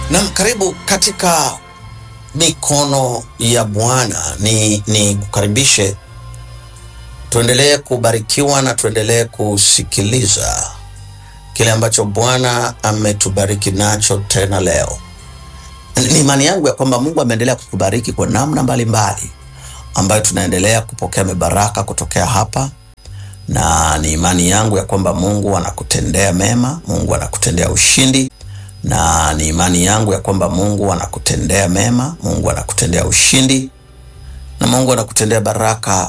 Nam, karibu katika mikono ya Bwana. Ni, ni kukaribishe tuendelee kubarikiwa na tuendelee kusikiliza kile ambacho Bwana ametubariki nacho tena leo. Ni imani yangu ya kwamba Mungu ameendelea kukubariki kwa namna mbalimbali ambayo tunaendelea kupokea mibaraka kutokea hapa, na ni imani yangu ya kwamba Mungu anakutendea mema, Mungu anakutendea ushindi na ni imani yangu ya kwamba Mungu anakutendea mema, Mungu anakutendea ushindi na Mungu anakutendea baraka